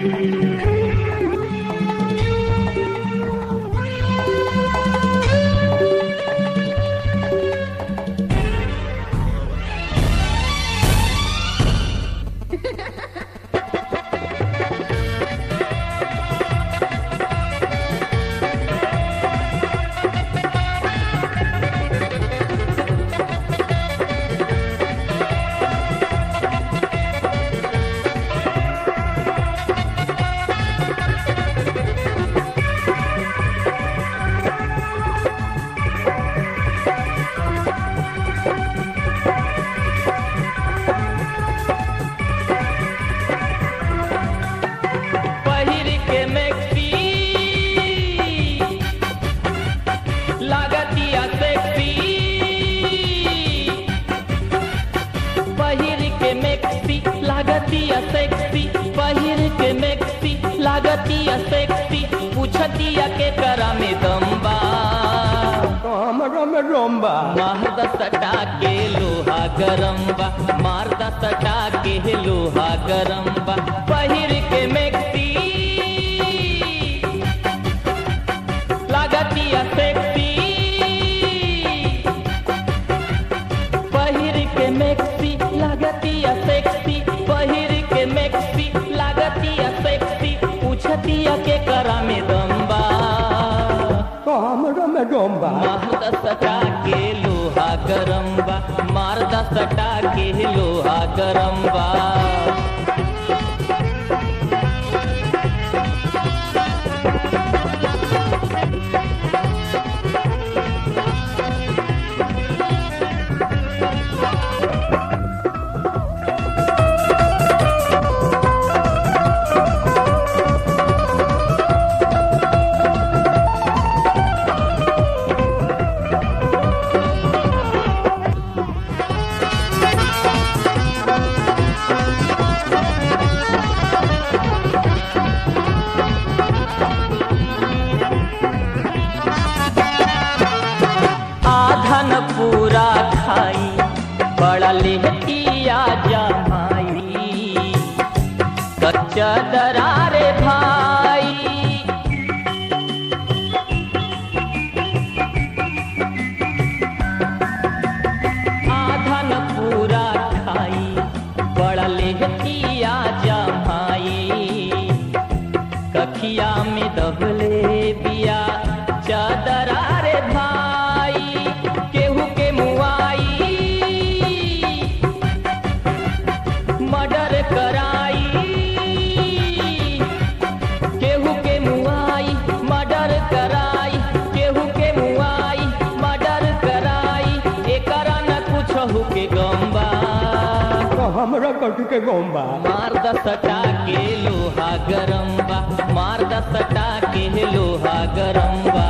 पहिर के मैक्सी लागतिया सेक्सी पहिर के मैक्सी लागतिया सेक्सी पहिर के मैक्सी लागतिया सेक्सी पूछतिया के करा में दम्बा हमरा में रोम्बा मारद सटा के लोहा गरम बा मारद सटा के लोहा गरम बा पहिर के मैक्सी लागतिया सेक्सी पहिर के मैक्सी लागतिया सेक्सी पहिर के मैक्सी लागतिया सेक्सी पूछतिया के करा में दम्बा हमरा में रोम्बा मारदा सटा के लोहा गरम बा मारदा सटा के लोहा गरम बा आधन पूरा खाई बड़ा लेहतिया जमाई कच्चा दरारे भाई आधन पूरा खाई बड़ा लेहतिया जमाई कखिया में दबले बिया चादरा रे भाई केहू के मुआई मर्डर कराई केहू के मुआई मर्डर कराई केहू के मुआई मर्डर कराई एकरा न कुछ के गम्बा हमरा कथी के गोम्बा मार द सटा के लोहा गरम बा मार द सटा के लोहा गरम बा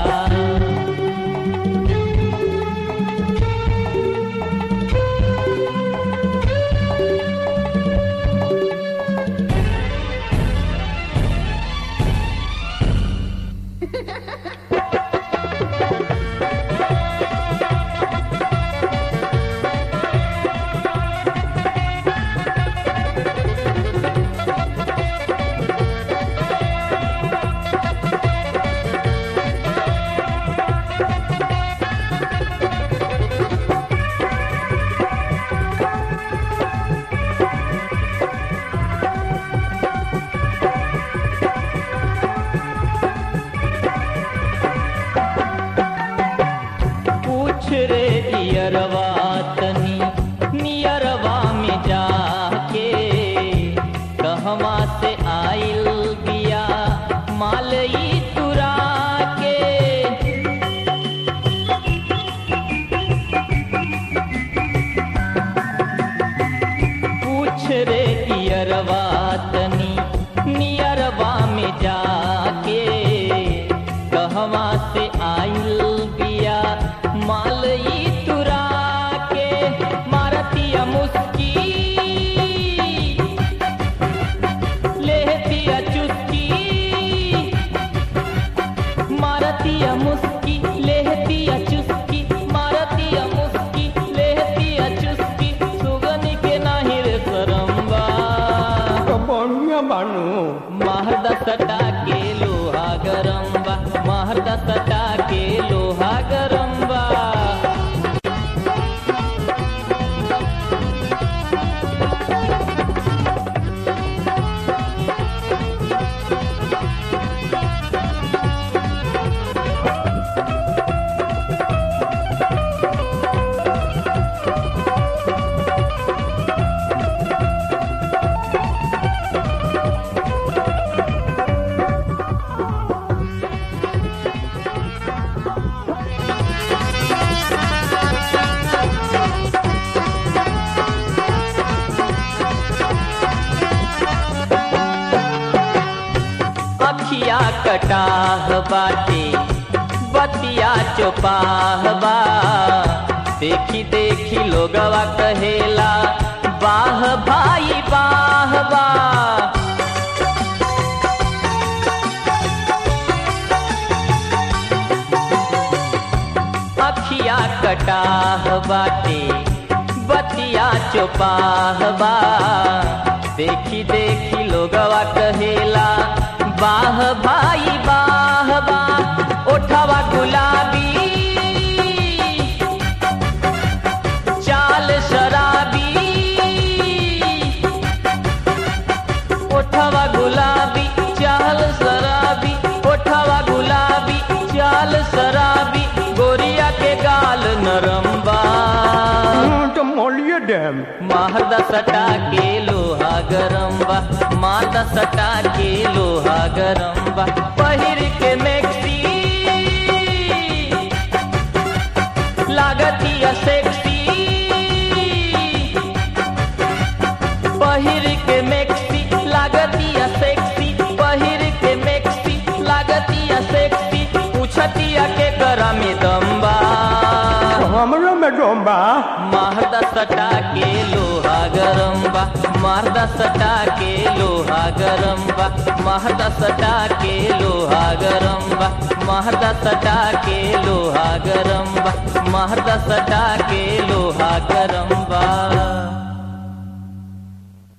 पूछ रे दियरवा तनी नियरवा में जाके कहवा से आइल बिया मालई तुरा के पूछ रे दियरवा तनी नियरवा में जाके कहवा से आइल बिया मालई तुरा के मारतिया मुस्की लेहतिया चुस्की मारतिया मुस्की लेहतिया चुस्की मारतिया मुस्की लेहतिया चुस्की सुगनी के नाही रे सरम्बा तो बढ़िया बानू महद सटा के लोहा गरम बा महद सटा के लोहा गरम बा अखिया कटाह बाटे बतिया चोपाह बा देखी देखी लोगवा कहेला बाह भाई बाह बा अखिया कटाह बाटे बतिया चोपाह बा देखी देखी लोगवा कहेला बाह भाई बाह बा ओठवा गुलाबी चाल शराबी ओठवा गुलाबी चाल शराबी ओठवा गुलाबी चाल शराबी गोरिया के गाल नरम बा तो मोलिए डैम मारदा सटा के लोहा गरम बा मारदा सटा के लोहा गरम बा पहिर के मैक्सी लागतिया सेक्सी पहिर के मैक्सी लागतिया सेक्सी पहिर के मैक्सी लागतिया सेक्सी पूछतिया के करा में दम्बा हमरो में डोंबा मारदा सटा के लोहा गरम बा मारदा सटा के लोहा गरम बा मारदा सटा के लोहा गरम बा मारदा सटा के लोहा गरम बा मारदा सटा के लोहा गरम